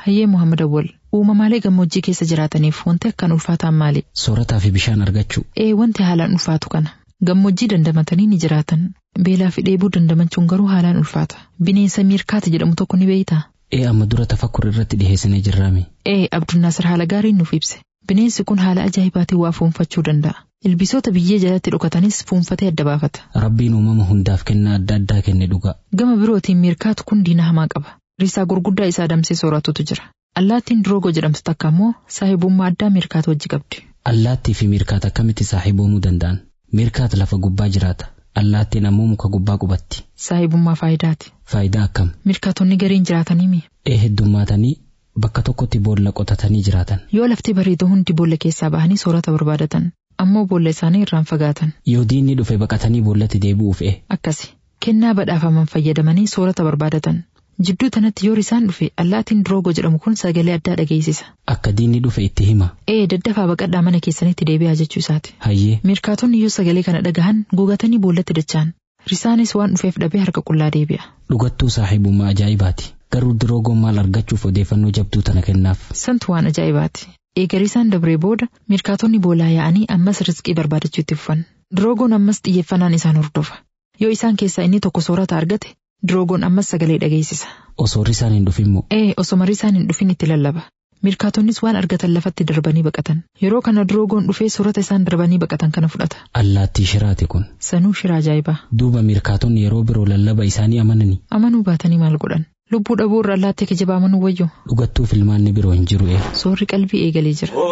Hayyee Muhammad Awwal uumamaalee gammoojjii keessa jiraataniif wanti akkaan ulfaataan maali? Soorataa fi bishaan argachuu. Ee wanti haalaan ulfaatu kana. Gammoojjii dandamatanii ni jiraatan. Beelaa fi dheebuu dandamachuun garuu haalaan ulfaata. Bineensa miirkaata jedhamu tokko ni beeytaa? Ee amma dura tafakkur irratti dhiheessinee jirraami. Ee Abdunnaasir haala gaariin nuuf ibse. Bineensi kun haala ajaa'ibaatiin waa fuunfachuu danda'a. Ilbiisota biyyee jalatti dhokatanis fuunfatee adda baafata. Rabbiin uumama hundaaf kennaa adda addaa kenne dhuga. Gama birootiin miirkaatu kun diina hamaa qaba. Risaa gurguddaa isaa adamsee sooratutu jira. Allaattiin Diroogo jedhamtu takka immoo saahibummaa addaa miirkaata wajji qabdi. Allaattii fi miirkaata akkamitti saahiboomuu danda'an? Miirkaata lafa gubbaa jiraata. Allaattiin ammoo muka gubbaa qubatti. Saahibummaa faayidaati. Faayidaa akkam? Miirkaatonni gariin jiraatanii mi? Ee heddummaatanii bakka tokkotti boolla qotatanii jiraatan. Yoo lafti bareedu hundi boolla keessaa bahanii soorata barbaadatan. Ammoo boolla isaanii irraan fagaatan. Yoo diinni dhufe baqatanii boollatti deebi'uuf e. Akkasi. Kennaa badhaafaman fayyadamanii soorata barbaadatan. Jidduu tanatti yoo risaan dhufe allaattiin Diroogo jedhamu kun sagalee addaa dhageessisa. Akka diinni dhufe itti hima. Ee daddafaa baqadhaa mana keessanitti deebi'aa jechuu isaati. Hayyee. Miirkaatonni yoo sagalee kana dhagahan gogatanii boollatti dacha'an. Risaanis waan dhufeef dhabee harka qullaa deebi'a. Dhugattuu saahibummaa ajaa'ibaati. Garuu Diroogoon maal argachuuf odeeffannoo jabduu tana kennaaf. Santu waan ajaa'ibaati. Eega risaan dabree booda miirkaatonni boolaa yaa'anii ammas rizqii barbaadachuu itti fufan. Diroogoon ammas xiyyeeffannaan isaan hordofa. Yoo isaan keessaa inni tokko soorata argate Diroogoon ammas sagalee dhageessisa. Osoo risaan hin dhufimmoo. Ee osoma risaan hin dhufin itti lallaba. Miirkaatonnis waan argatan lafatti darbanii baqatan. Yeroo kana Diroogoon dhufee soorata isaan darbanii baqatan kana fudhata. Allaattii shiraati kun. Sanuu shiraa ajaa'ibaa. Duuba miirkaatonni yeroo biroo lallaba isaanii amananii. Amanuu baatanii maal godhan? Lubbuu dhabuu irra allaattii kijibaa amanuu wayyo. Dhugattuu filmaanni biroo hin jiru ee. Soorri qalbii eegalee jira.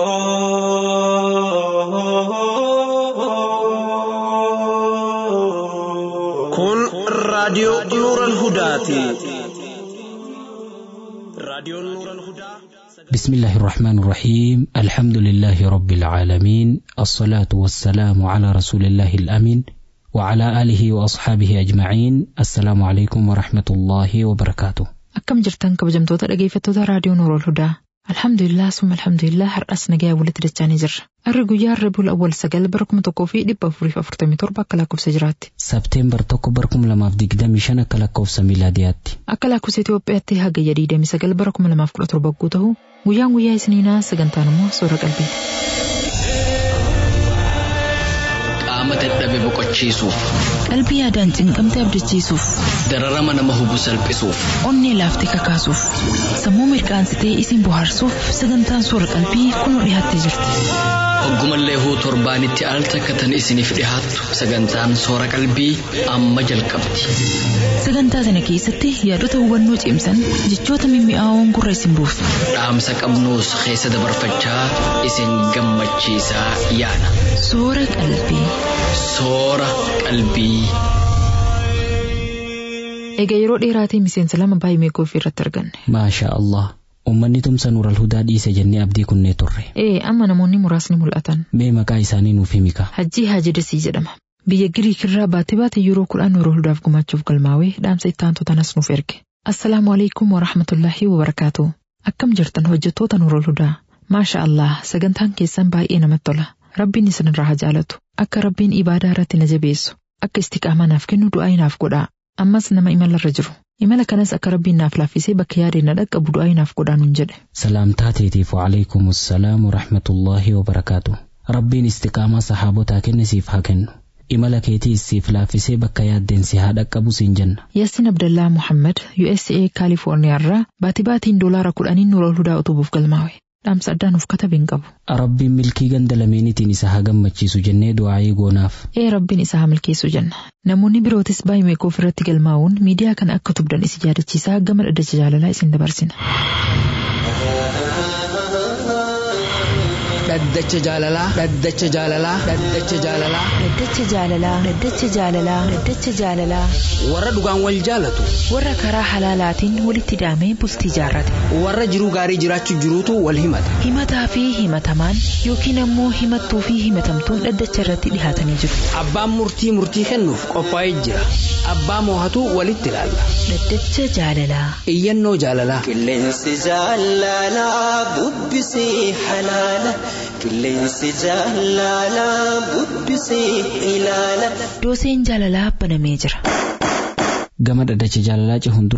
Kun raadiyoo Nuural Hudaati. Raadiyoon Nuural Hudaa. بسم الله الرحمن الرحيم الحمد لله رب العالمين الصلاة والسلام على رسول الله الأمين وعلى آله وأصحابه أجمعين السلام عليكم ورحمة الله وبركاته Akkam jirtan kabajamtoota dhageeffattoota raadiyoo Nuurol Hudaa. Alhamdulillah summa alhamdulillah har'as nagaa walitti dachaanii jirra. Harri guyyaa Rabiul Awwal sagal bara kuma tokkoo fi dhibba afuriif afurtamii torba akka lakkoofsa jiraatti. Sabteembar tokko bara kuma lamaaf digdamii shan akka lakkoofsa miilaadiyaatti. Akka lakkoofsa Itoophiyaatti hagayya digdamii sagal bara kuma lamaaf kudha torba guutuu ta'u guyyaan guyyaa isiniinaa sagantaan immoo soora qalbiiti. Qaama dadhabe boqochiisuuf, Qalbii yaadaan cinqamte abdachiisuuf, dararama nama hubu salphisuuf, onnee laaftee kakaasuuf, sammuu mirqaansitee isin bohaarsuuf sagantaan soora qalbii kunoo dhiyaattee jirti. hoggumallee huu torbaanitti al takkatan isiniif dhihaattu sagantaan soora qalbii amma jalqabdi. Sagantaa sana keessatti yaadota hubannoo cimsan jechoota mimmi'aawoon gurra isin buusu. Dhaamsa qabnuus keessa dabarfachaa isin gammachiisaa yaana. Soora qalbii. Soora qalbii. Egaa yeroo dheeraatii miseensa lama baay'ee meeqoof irratti arganne. Maasha Allah. Uummanni tumsa nuural hudaa dhiise jennee abdii kunnee turre. Ee amma namoonni muraasni mul'atan. Mee maqaa isaanii nuuf himika. Hajjii Haajidasii jedhama. Biyya Giriik irraa baatee baate yeroo kudhan nuural hudaaf gumachuuf galmaawee dhaamsa itti aantu tanas nuuf erge. Assalaamu alaikum wa rahmatullaahi wa barakaatu. Akkam jirtan hojjettoota nuural hudaa. Maasha Allah sagantaan keessan baay'ee namatti tola. Rabbiin isinirraa haa jaalatu. Akka Rabbiin ibaadaa irratti na jabeessu. Akka istiqaamaa naaf kennu du'aa naaf godhaa. Ammas nama imalarra jiru. Imala kanas akka Rabbiin naaf laaffisee bakka yaadeen na dhaqqabu du'aa naaf godhaa nuun jedhe. Salaamtaa teetiif waalaikum assalaam warahmatullaahi wabarakaatu. Rabbiin istiqaamaa sahaabotaa kenne siif haa kennu. Imala keetiis siif laaffisee bakka yaaddeen si haa dhaqqabu siin jenna. Yaasin Abdallaa Muhammad USA Kaalifoorniyaa irraa baatii baatiin doolaara kudhaniin nuural hudaa utubuuf galmaawe. Dhaamsa addaa nuuf katabee hin qabu. Rabbiin milkii ganda lameenitiin isa haa gammachiisu jennee du'aayii goonaaf. Ee Rabbiin isa haa milkeessu jenna. Namoonni birootis baay'ee meeqoof irratti galmaa'uun miidiyaa kana akka tubdan isi yaadachiisaa gama dhaddacha jaalalaa isin dabarsina. dhaddacha jaalalaa dhaddacha jaalalaa dhaddacha jaalalaa Dhaddacha jaalalaa. Dhaddacha jaalalaa. Dhaddacha jaalalaa. warra dhugaan wal jaalatu Warra karaa halaalaatiin walitti hidhamee bultii jaarrate. warra jiruu gaarii jiraachuu jiruutu wal himata Himataa fi himatamaan yookiin ammoo himattuu fi himatamtuun dhaddacha irratti dhihaatanii jiru. abbaan murtii murtii kennuuf qophaa'ee jira abbaa moohatu walitti ilaalla Dhaddacha jaalalaa. iyyannoo jaalalaa Qilleensi jaalalaa bubbisee halaala. Qilleensi jaalalaa bubbisee ilaala. Dooseen jaalalaa banamee jira. Gama dhaddacha jaalalaa cehuun duratti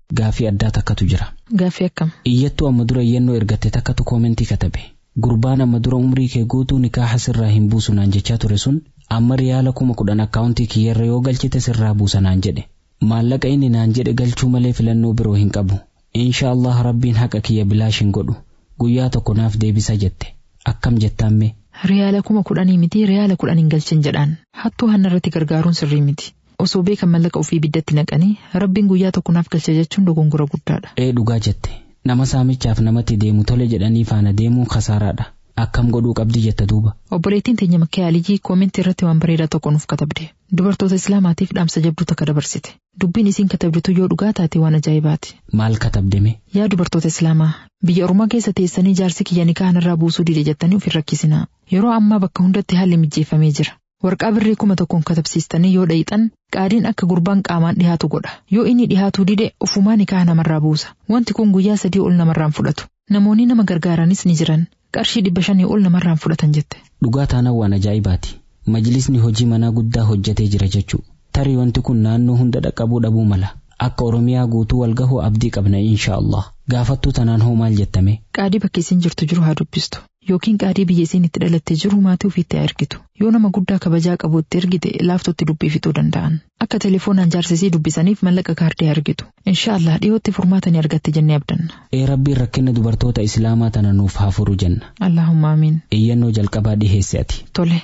gaafii addaa takkatu jira. Gaaffii akkam? Iyyattuu amma dura iyyannoo ergatte takkatu koomentii katabe. Gurbaan amma dura umrii kee guutuu nikaaha sirraa hin buusu naan jechaa ture sun amma riyaala kuma kudhan akkaawuntii kiyyarra yoo galchite sirraa buusa naan jedhe. Maallaqa inni naan jedhe galchuu malee filannoo biroo hin qabu. Insha Allah rabbiin haqa kiyya bilaash hin godhu. Guyyaa tokko naaf deebisa jette. Akkam jettaamme? Riyaala kuma kudhanii miti riyaala kudhan hin galchin jedhaan. Hattuu hanna irratti gargaaruun sirrii miti. Osoo beekan mallaqa ofii biddatti naqanii rabbiin guyyaa tokko naaf galcha jechuun dogongora guddaadha. Ee dhugaa jette. Nama saamichaaf namatti deemu tole jedhanii faana deemuun kasaaraadha. Akkam godhuu qabdi jetta duuba. Obboleettiin teenya makkee Alijii koomentii irratti waan bareedaa tokko nuuf katabde. Dubartoota Islaamaatiif dhaamsa jabduu takka dabarsite. Dubbiin isiin katabditu yoo dhugaa taate waan ajaa'ibaati. Maal katabdeme? Yaa dubartoota Islaamaa biyya Oromoo keessa teessanii jaarsi kiyya nikaa irraa buusuu dide jettanii of hin rakkisinaa. Yeroo ammaa bakka hundatti haalli mijeeffamee jira. Warqaa birrii kuma tokkoon katabsiistanii yoo dhayitan qaadiin akka gurbaan qaamaan dhihaatu godha. Yoo inni dhihaatuu dide ofumaa nikaa namarraa buusa. Wanti kun guyyaa sadii ol namarraan fudhatu. Namoonni nama gargaaranis ni jiran. Qarshii dhibba shanii ol namarraan fudhatan jette. Dhugaa taanaan waan ajaa'ibaati. Majlisni hojii manaa guddaa hojjetee jira jechuudha. Tarii wanti kun naannoo hunda dhaqqabuu dhabuu mala. Akka Oromiyaa guutuu wal gahuu abdii qabna insha Allah. Gaafattuu tanaan hoo maal jettame? Qaadii bakka isiin jirtu jiru haa dubbistu. Yookiin qaadii biyya isiin itti dhalattee jiru maatii ofiitti haa ergitu. Yoo nama guddaa kabajaa qabu itti ergite laaftootti dubbii fixuu danda'an. Akka telefoonaan jaarsisii dubbisaniif mallaqa kaardii argitu. Insha Allah dhiyootti furmaata ni argatte jennee abdanna. Ee rabbiin rakkina dubartoota Islaamaa tana nuuf haa furu jenna. Allahumma amiin. Iyyannoo jalqabaa dhiheesse ati. Tole.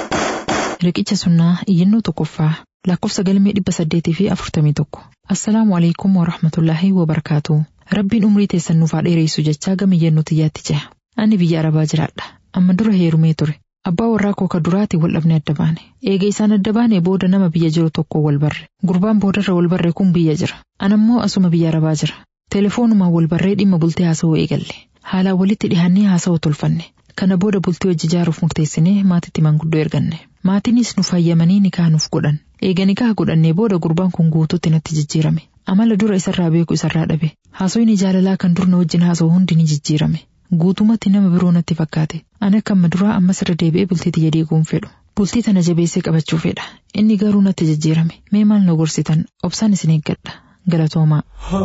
Riqicha sunnaa iyyannoo tokkoffaa lakkoofsa galmee dhibba saddeetii fi afurtamii tokko. Assalaamu alaikum wa rahmatullaahi wa barakaatu. Rabbiin umrii teessan nuuf haa dheereessu jechaa gama iyyannoo tiyyaatti ceha. Ani biyya Arabaa jiraadha. Amma dura heerumee ture. Abbaa warraa koo ka duraati wal dhabne adda baane. Eega isaan adda baane booda nama biyya jiru tokko wal barre. Gurbaan boodarra wal barre kun biyya jira. Anammoo asuma biyya Arabaa jira. Telefoonumaan wal barree dhimma bultee haasa'uu eegalle. Haalaan walitti dhihannee haasa'uu tolfanne. Kana booda bultii hojii ijaaruuf murteessinee maatitti manguddoo erganne. Maatiinis nu fayyamanii nikaa nuuf godhan. Eega nikaa godhannee booda gurbaan kun guutuutti natti jijjiirame. Amala dura isarraa beeku isarraa dhabe. Haasofni jaalalaa kan dur na wajjin haasa'u hundi ni jijjiirame. Guutumatti nama biroo natti fakkaate. Ani akka amma duraa ammas irra deebi'ee bultii tiyya diiguun fedhu. Bultii tana jabeessee qabachuu fedha. Inni garuu natti jijjiirame. Mee maal na gorsitan? Obsaan isin eeggadha. Galatoomaa.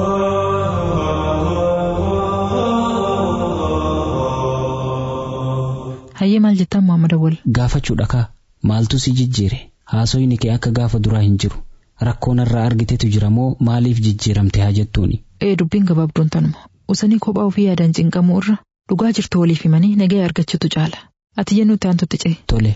Hayyee maal jettaan Muhammad Awwal? Gaafachuudha kaa maaltu si jijjiire haasofni kee akka gaafa duraa hin jiru rakkoo narraa argitetu jira moo maaliif jijjiiramte haa jettuuni. Ee dubbiin gabaabduun tanuma. Usanii kophaa ofii yaadaan cinqamuu irra dhugaa jirtu waliif himanii nagaya argachuutu caala. Ati yennuu itti aantutti ce'e. Tole.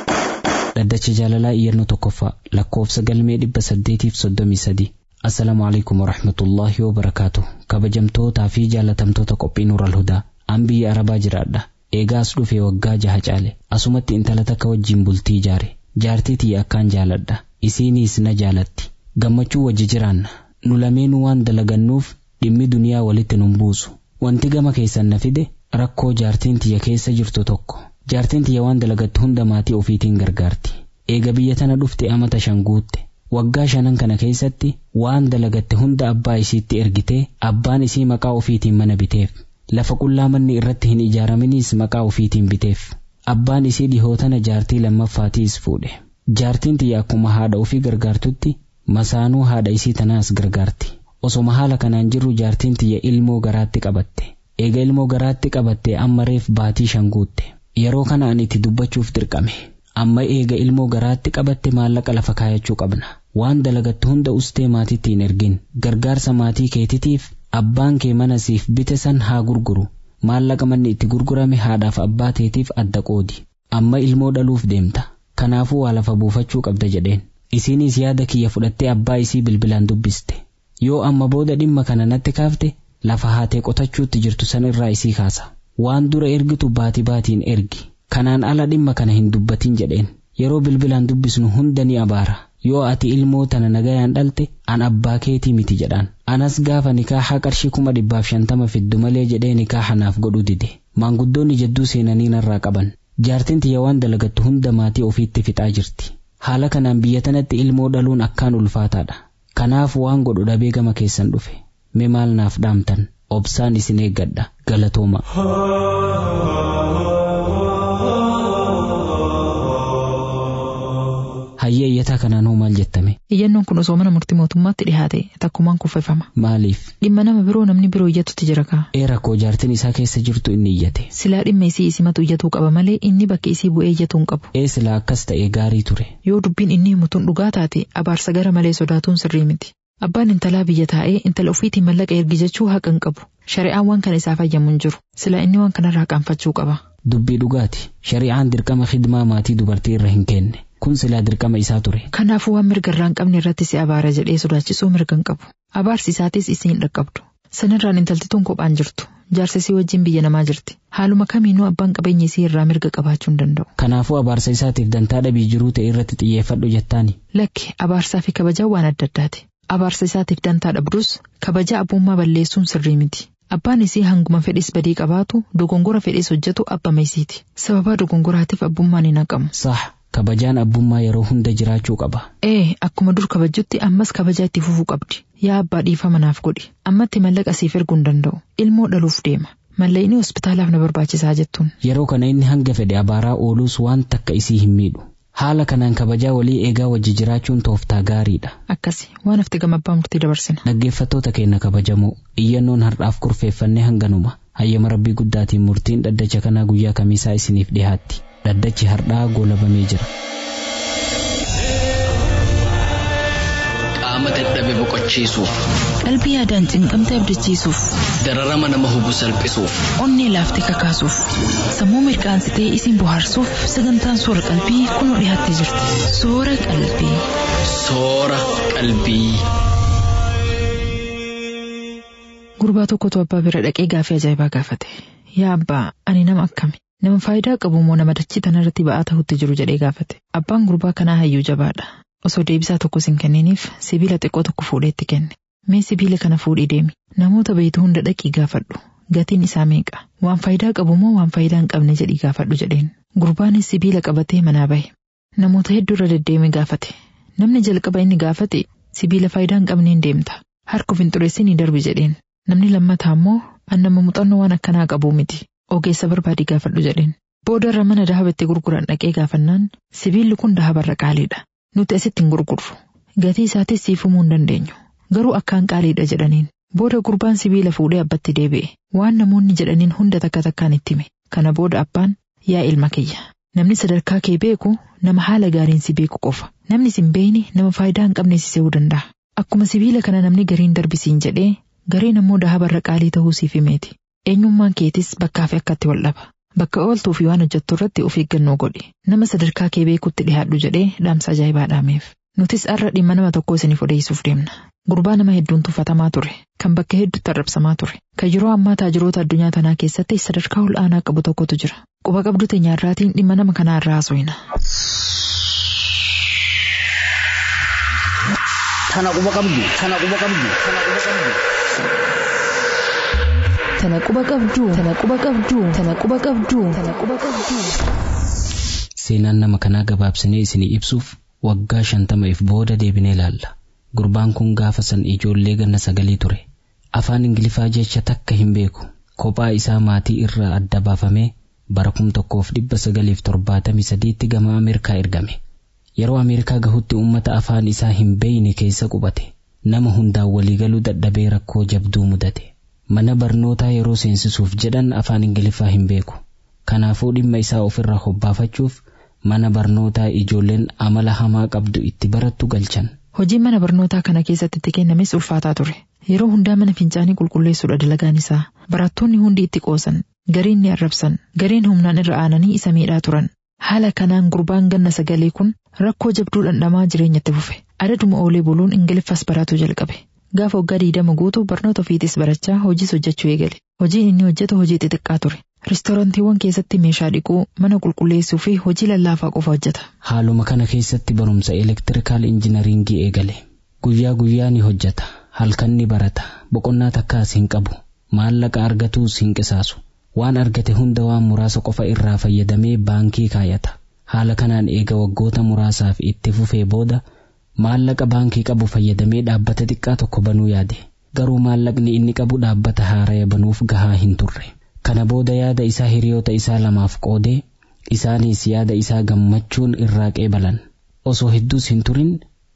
Dhaddacha jaalalaa iyyannoo tokkoffaa lakkoofsa galmee dhibba saddeetiif soddomii sadii. Assalaamu alaikum warahmatullaahi wabarakaatu. Kabajamtootaa fi jaalatamtoota qophii Nuural Hudaa. An biyya Arabaa jiraadha. Eegaas dhufee waggaa jaha caale. Asumatti intala takka wajjin bultii ijaare. Jaartii tiyya akkaan jaaladha. Isiiniis na jaalatti. Gammachuu wajji jiraanna. Nu lameenuu waan dalagannuuf dhimmi duniyaa walitti nun buusu. Wanti gama keessan na fide rakkoo jaartiin tiyya keessa jirtu tokko. Jaartiin tiyya waan dalagattu hunda maatii ofiitiin gargaarti. Eega biyya tana dhufte amata shan guutte. Waggaa shanan kana keessatti waan dalagatte hunda abbaa isiitti ergitee abbaan isii maqaa ofiitiin mana biteef. Lafa qullaa manni irratti hin ijaaraminiis maqaa ofiitiin biteef. Abbaan isii dhihootana jaartii lammaffaatiis fuudhe. Jaartiin tiyya akkuma haadha ofii gargaartutti masaanuu haadha isii tanaas gargaarti. Osoma haala kanaan jirru jaartiin tiyya ilmoo garaatti qabatte. Eega ilmoo garaatti qabatte amma reef baatii shan guutte. Yeroo kana ani itti dubbachuuf dirqame. Amma eega ilmoo garaatti qabatte maallaqa lafa kaayachuu qabna. Waan dalagattu hunda ustee maatiitti hin ergin. Gargaarsa maatii keetitiif abbaan kee mana siif bite san haa gurguru. Maallaqa manni itti gurgurame haadhaaf abbaa teetiif adda qoodi. Amma ilmoo dhaluuf deemta. Kanaafuu waa lafa buufachuu qabda jedheen. Isiinis yaada kiyya fudhattee abbaa isii bilbilaan dubbiste. Yoo amma booda dhimma kana natti kaafte lafa haatee qotachuutti jirtu san irraa isii kaasa. Waan dura ergitu baati baatiin ergi. Kanaan ala dhimma kana hin dubbatin jedheen. Yeroo bilbilaan dubbisnu hunda ni abaara. Yoo ati ilmoo tana nagayaan dhalte an abbaa keetii miti jedhaan. Anas gaafa nikaaha qarshii kuma dhibbaaf shantama fiddu malee jedhee nikaaha naaf godhu dide. Maanguddoonni jedduu seenanii narraa qaban. Jaartiin tiyya waan dalagattu hunda maatii ofiitti fixaa jirti. Haala kanaan biyya tanatti ilmoo dhaluun akkaan ulfaataadha. Kanaaf waan godhu dhabee gama keessan dhufe. Mee maal naaf dhaamtan? Obsaan isin eeggadha. Galatooma. Hayyee iyyataa kanaan hoo maal jettame? Iyyannoon kun osoo mana murtii mootummaatti dhihaate takkumaan kuffifama. Maaliif? Dhimma nama biroo namni biroo iyyatutti jira kaa. Ee rakkoo jaartiin isaa keessa jirtu inni iyyate. Silaa dhimma isii isimatu iyyatuu qaba malee inni bakki isii bu'ee iyyatuu hin qabu. Ee silaa akkas ta'ee gaarii ture. Yoo dubbiin inni himutuun dhugaa taate abaarsa gara malee sodaatuun sirrii miti. Abbaan intalaa biyya taa'ee intala ofiitiin mallaqa ergi jechuu haqa hin qabu. Shari'aan waan kana isaa fayyamu hin jiru. Silaa inni waan kanarraa qaanfachuu qaba. Dubbii dhugaati. Shari'aan dirqama khidmaa maatii dubartii irra hin kenne. Kun silaa dirqama isaa ture. Kanaafuu waan mirga irraa hin qabne irratti si abaara jedhee sodaachisuu mirga hin qabu. Abaarsi isaatis isii hin dhaqqabdu. Sanirraan intaltituun kophaan jirtu. Jaarsisii wajjin biyya namaa jirti. Haaluma kamiinuu abbaan qabeenya isii irraa mirga qabaachuu hin danda'u. Kanaafuu abaarsa isaatiif dantaa dhabii jiruu ta'e irratti xiyyeeffadhu jettaani. Lakki abaarsaa fi kabajaa waan adda addaati. Abaarsa isaatiif dantaa dhabdus kabaja abbummaa balleessuun sirrii miti. Abbaan isii hanguma fedhis badii qabaatu dogongora fedhis hojjetu abbama isiiti. Sababaa dogongoraatiif abbummaan hin haqamu. Sah kabajaan abbummaa yeroo hunda jiraachuu qaba. Ee akkuma dur kabajjutti ammas kabajaa itti fufuu qabdi. Yaa abbaa dhiifama naaf godhi. Ammatti mallaqa siif erguu hin danda'u. Ilmoo dhaluuf deema. Mallaqni hospitaalaaf na barbaachisaa jettuun. Yeroo kana inni hanga fedhe abaaraa ooluus waan takka isii hin miidhu. Haala kanaan kabajaa walii eegaa wajji jiraachuun tooftaa gaariidha. Akkasi waan hafte gama abbaa murtii dabarsina. Dhaggeeffattoota keenya kabajamoo iyyannoon har'aaf kurfeeffannee hanganuma hayyama rabbii guddaatiin murtiin dhaddacha kanaa guyyaa kamiisaa isiniif dhiyaatti. Dhaddachi har'aa goolabamee jira. Qaama dadhabe boqochiisuuf, Qalbii yaadaan cinqamte abdachiisuuf, dararama nama hubu salphisuuf, onnee laaftee kakaasuuf, sammuu mirqaansitee isin bohaarsuuf sagantaan soora qalbii kunoo dhiyaattee jirti. Soora qalbii. soora qalbii. Gurbaa tokkotu abbaa bira dhaqee gaafii ajaa'ibaa gaafate. Yaa abbaa ani nama akkami? Nama faayidaa qabu moo nama dachii tanarratti ba'aa ta'utti jiru jedhee gaafate. Abbaan gurbaa kanaa hayyuu jabaadha. Osoo deebisaa tokkos hin kenniniif sibiila xiqqoo tokko fuudhee itti kenne. Mee sibiila kana fuudhii deemi. Namoota beeytu hunda dhaqii gaafadhu. Gatiin isaa meeqa? Waan faayidaa qabu moo waan faayidaa hin qabne jedhii gaafadhu jedheen. Gurbaanis sibiila qabatee manaa bahe. Namoota hedduu irra deddeeme gaafate. Namni jalqaba inni gaafate sibiila faayidaa hin qabneen deemta. Harkuuf hin xureessinii darbi jedheen. Namni lammataa immoo an nama muuxannoo waan akkanaa qabuu miti. Ogeessa barbaadii gaafadhu jedheen. Booda irra mana dahaba itti gurguran dhaqee gaafannaan sibiilli kun dahabarra qaaliidha. Nuti asitti hin gurgurru. Gatii isaatis siif himuu hin dandeenyu. Garuu akkaan qaaliidha jedhaniin. Booda gurbaan sibiila fuudhee abbatti deebi'e. Waan namoonni jedhaniin hunda takka takkaan itti hime. Kana booda abbaan yaa ilma kiyya. Namni sadarkaa kee beeku nama haala gaariin si beeku qofa. Namni sin beeyne nama faayidaa hin qabne si se'uu danda'a. Akkuma sibiila kana namni gariin darbisiin jedhee gareen ammoo dahabarra qaalii ta'uu siif himeeti. Eenyummaan keetis bakkaa fi akkatti wal dhaba. Bakka ooltuu fi waan hojjettu irratti of eeggannoo godhi. Nama sadarkaa kee beekutti dhiyaadhu jedhee dhaamsa ajaa'ibaa dhaameef. Nutis har'a dhimma nama tokkoo isiniif odeessuuf deemna. Gurbaa nama hedduun tuffatamaa ture. Kan bakka hedduutti arrabsamaa ture. Kan yeroo ammaa taajiroota addunyaa tanaa keessatti sadarkaa ol aanaa qabu tokkotu jira. Quba qabdu teenyaarraatiin dhimma nama kanaa irraa haasofna. Tana quba qabdu. Tana quba qabdu. Tana quba qabdu. Tana quba qabduu. Tana quba qabduu. Tana quba qabduu. Tana quba qabduu. Seenaan nama kanaa gabaabsinee isinii ibsuuf waggaa shantamaaf booda deebinee ilaalla. Gurbaan kun gaafa san ijoollee ganna sagalii ture. Afaan Ingiliffaa jecha takka hin beeku. Kophaa isaa maatii irraa adda baafamee bara kum tokkoof dhibba sagaliif torbaatamii sadiitti gama Ameerikaa ergame. Yeroo Ameerikaa gahutti uummata afaan isaa hin beeyne keessa qubate. Nama hundaan waliigaluu dadhabee rakkoo jabduu mudate. Mana barnootaa yeroo seensisuuf jedhan afaan Ingiliffaa hin beeku. Kanaafuu dhimma isaa ofirraa hobbaafachuuf mana barnootaa ijoolleen amala hamaa qabdu itti barattu galchan. Hojiin mana barnootaa kana keessatti itti kennames ulfaataa ture. Yeroo hundaa mana fincaanii qulqulleessuudha dalagaan isaa. Barattoonni hundi itti qoosan. Gariin ni arrabsan. Gariin humnaan irra aananii isa miidhaa turan. Haala kanaan gurbaan ganna sagalee kun rakkoo jabduu dhandhamaa jireenyatti fufe. Adaduma oolee buluun Ingiliffas baratuu jalqabe. Gaafa waggaa diidama guutuu barnoota ofiitis barachaa hojiis hojjechuu eegale. Hojiin inni hojjetu hojii xixiqqaa ture. Riistoorantiiwwan keessatti meeshaa dhiquu, mana qulqulleessuu fi hojii lallaafaa qofa hojjeta. Haaluma kana keessatti barumsa elektirikaal injinariingii eegale. Guyyaa guyyaa ni hojjeta. Halkan ni barata. Boqonnaa takkaas hin qabu. Maallaqa argatuus hin qisaasu. Waan argate hunda waan muraasa qofa irraa fayyadamee baankii kaayata. Haala kanaan eega waggoota muraasaaf itti fufee booda maallaqa baankii qabu fayyadamee dhaabbata xiqqaa tokko banuu yaade. Garuu maallaqni inni qabu dhaabbata haaraya banuuf gahaa hin turre. Kana booda yaada isaa hiriyoota isaa lamaaf qoodee isaanis yaada isaa gammachuun irraa qeebalan. Osoo hedduus hin turin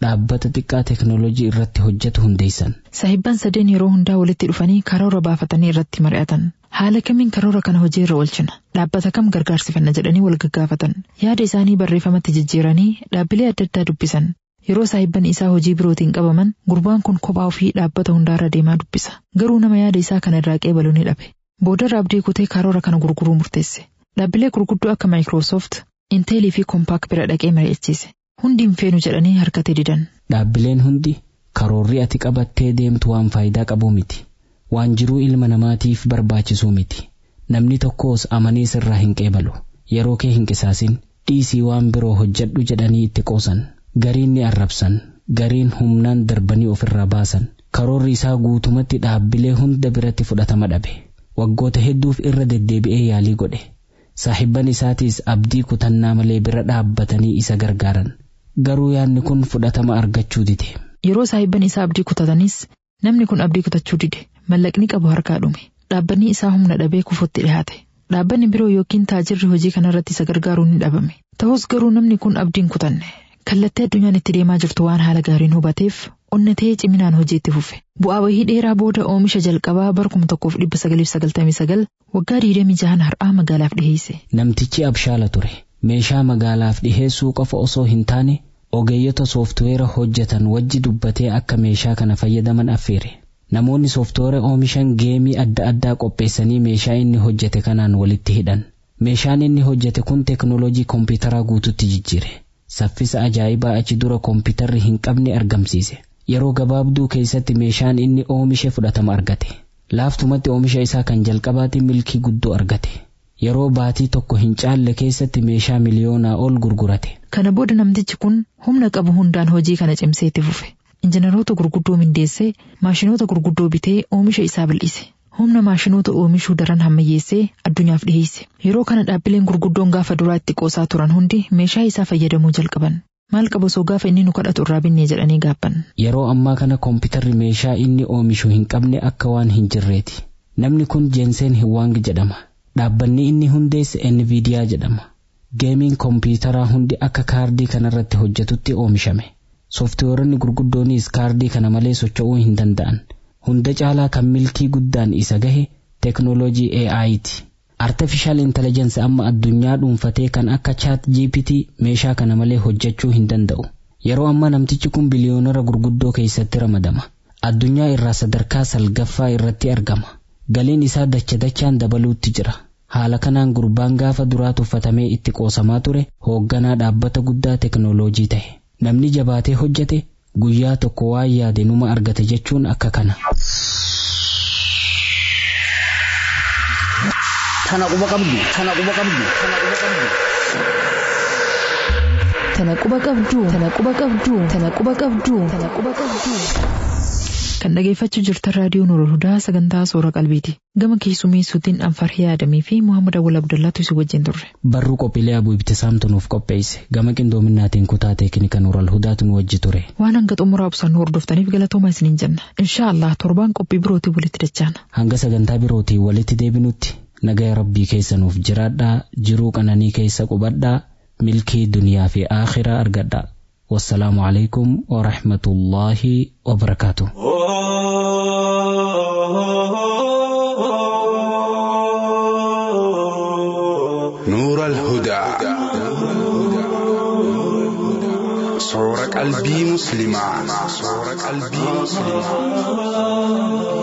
dhaabbata xiqqaa teknoolojii irratti hojjetu hundeessan. Saahibban sadeen yeroo hundaa walitti dhufanii karoora baafatanii irratti mari'atan. Haala kamiin karoora kana hojii irra oolchina? Dhaabbata kam gargaarsifanna jedhanii wal gaggaafatan. Yaada isaanii barreeffamatti jijjiiranii dhaabbilee adda addaa dubbisan. Yeroo saahibban isaa hojii birootiin qabaman gurbaan kun kophaa ofii dhaabbata hundaarra deemaa dubbisa. Garuu nama yaada isaa kana irraa qeebalu ni dhabe. Boodarra abdii kutee karoora kana gurguruu murteesse. Dhaabbilee gurguddoo akka Maayikiroosoft, Inteelii fi Kompaak bira dhaqee mari'achiise. Hundi hin feenu jedhanii harkatee didan. Dhaabbileen hundi karoorri ati qabattee deemtu waan faayidaa qabu miti. Waan jiruu ilma namaatiif barbaachisuu miti. Namni tokkos amanee sirraa hin qeebalu. Yeroo kee hin qisaasin dhiisii waan biroo hojjedhu jedhanii itti qoosan. Gariin ni arrabsan. Gariin humnaan darbanii ofirraa baasan. Karoorri isaa guutumatti dhaabbilee hunda biratti fudhatama dhabe. Waggoota hedduuf irra deddeebi'ee yaalii godhe. Saahibban isaatiis abdii kutannaa malee bira dhaabbatanii isa gargaaran. Garuu yaadni kun fudhatama argachuu dide. Yeroo saahibban isaa abdii kutatanis namni kun abdii kutachuu dide. Mallaqni qabu harkaa dhume. Dhaabbanni isaa humna dhabee kufutti dhiyaate. Dhaabbanni biroo yookiin taajirri hojii kanarratti isa gargaaruu ni dhabame. Ta'us garuu namni kun abdiin kutanne. Kallattii addunyaan itti deemaa jirtu waan haala gaariin hubateef onnatee ciminaan hojii itti fufe. Bu'aa bahii dheeraa booda oomisha jalqabaa barkuma tokkoof dhibba sagaliif sagaltamii sagal waggaa digdamii jahan har'aa magaalaaf dhiheesse. Namtichi abshaala ture. Meeshaa magaalaaf dhiheessuu qofa osoo hin taane ogeeyyota sooftuweera hojjetan wajji dubbatee akka meeshaa kana fayyadaman affeere. Namoonni sooftuweera oomishan geemii adda addaa qopheessanii meeshaa inni hojjete kanaan walitti hidhan. Meeshaan inni hojjete kun teknoolojii kompiitaraa guututti jijjiire. Saffisa ajaa'ibaa achi dura kompiitarri hin qabne argamsiise. Yeroo gabaabduu keessatti meeshaan inni oomishe fudhatama argate. Laaftumatti oomisha isaa kan jalqabaatiin milkii guddoo argate. Yeroo baatii tokko hin caalle keessatti meeshaa miliyoonaa ol gurgurate. Kana booda namtichi kun humna qabu hundaan hojii kana cimsee itti fufe. Injiinaroota gurguddoo mindeessee maashinoota gurguddoo bitee oomisha isaa bal'ise. Humna maashinoota oomishuu daran hammayyeessee addunyaaf dhiyeesse. Yeroo kana dhaabbileen gurguddoon gaafa duraa itti qoosaa turan hundi meeshaa isaa fayyadamuu jalqaban. Maal qaba osoo gaafa inni nu kadhatu irraa binnee jedhanii gaabban. Yeroo ammaa kana kompiitarri meeshaa inni oomishu hin qabne akka waan hin jirreeti. Namni kun Jeenseen Hiwaang jedhama. Dhaabbanni inni hundeesse Nvidiyaa jedhama. Geemiin kompiitaraa hundi akka kaardii kanarratti hojjetutti oomishame. Sooftiweeronni gurguddoonis kaardii kana malee socho'uu hin danda'an. Hunda caalaa kan milkii guddaan isa gahe teknoolojii AI'ti. Artificial Intelligence amma addunyaa dhuunfatee kan akka chat GPT meeshaa kana malee hojjechuu hin danda'u. Yeroo ammaa namtichi kun biliyoonara gurguddoo keessatti ramadama. Addunyaa irraa sadarkaa salgaffaa irratti argama. Galiin isaa dacha dachaan dabaluutti jira. Haala kanaan gurbaan gaafa duraa tuffatamee itti qoosamaa ture hoogganaa dhaabbata guddaa teknoolojii ta'e. Namni jabaatee hojjete guyyaa tokko waan yaade numa argate jechuun akka kana. Tana quba qabdu, tana quba qabdu, tana quba qabdu. Tana quba qabdu, tana quba qabdu, tana quba qabdu, tana quba qabdu. Kan dhageeffachuu jirtan raadiyoo Nuurul Hudaa sagantaa soora qalbiiti. Gama keessummeessuutiin Anfarhee Adamii fi Muhammad Awwal Abdullaatu isin wajjin turre. Barruu qophiilee abuu ibtisaamtu nuuf qopheesse. Gama qindoominaatiin kutaa teeknika Nuurul Hudaatu nu wajji ture. Waan hanga xumuraa obsaan hordoftaniif galatooma isiniin jenna. Inshaa Allah torbaan qophii birootii walitti dachaana. Hanga sagantaa birootii walitti deebinutti nagaya rabbii keessa nuuf jiraadhaa jiruu qananii keessa qubadhaa milkii duniyaa fi aakhiraa argadhaa. والسلام عليكم ورحمة الله وبركاته نور الهدى صورة قلبي مسلمة صورة قلبي مسلمة